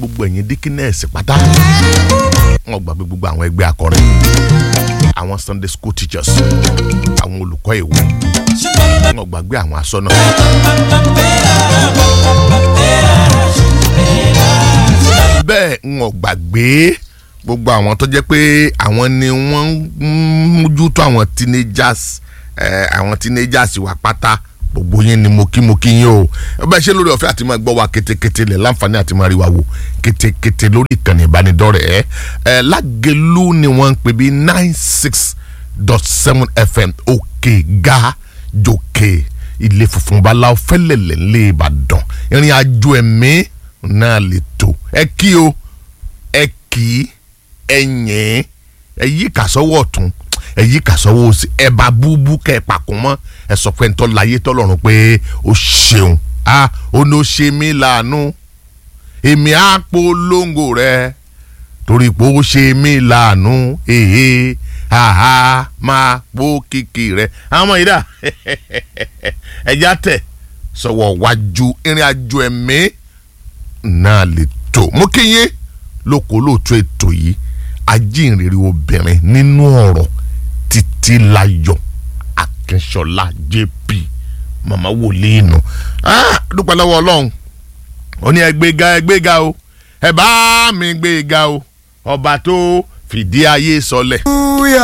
gbogbo ẹ̀yin díkínẹ́ẹ̀sì pátá wọn gbàgbé gbogbo àwọn ẹgbẹ́ akọrin àwọn sunday school teachers àwọn olùkọ́ ìwé wọn gbàgbé àwọn aṣọ́nà. bẹ́ẹ̀ wọn gbàgbé gbogbo àwọn tó jẹ́ pé àwọn ni wọ́n ń mójútó àwọn teenagers ẹ̀ àwọn teenagers wà pátá gbogbo yín ni mo kí mo kí yín o ẹ bá ṣe lórí ọ̀fẹ́ àti máa gbọ́ wa kétékété lẹ̀ láǹfààní àti máa rí wa wò kétékété lórí ìkànnì ìbánidọ́rẹ̀ẹ́ ẹ lágẹ̀lú ni wọ́n ń pè bí nine six dot seven fm òkè ga jòkè ilé funfun báláwo fẹ́lẹ̀lẹ̀ ńlẹ̀ ìbàdàn ìrìn àjò ẹ̀mí náà lè tó ẹ kí o ẹ kí ẹ̀yìn ẹ yí kàsọ́wọ́ ọ̀tún ẹ yí kàsọ́wọ́ òsì ẹ bá búbú kẹ́ ẹ pàkó mọ́ ẹ sọ pé ntọ́ láyé tọ́lọ́run pé ó ṣeun a ó ní ó ṣe mí láàánú èmi á polongo rẹ torí pé ó ṣe mí láàánú èhè àhá máa pó kìkì rẹ àwọn ọmọ yìí dà ẹjá tẹ sọwọ wájú ìrìn àjò ẹ̀mí náà lè tó mo kí yín lóko lóòótọ́ ètò yìí ajínrere obìnrin nínú ọ̀rọ̀ títí láyọ̀ akínṣọlá jp màmá wòlíì nù dúpẹ́ lọ́wọ́ ọlọ́run ó ní ẹgbẹ́ga ẹgbẹ́ga o ẹ bá mi gbéga o ọba tó fìdí ayé sọlẹ̀.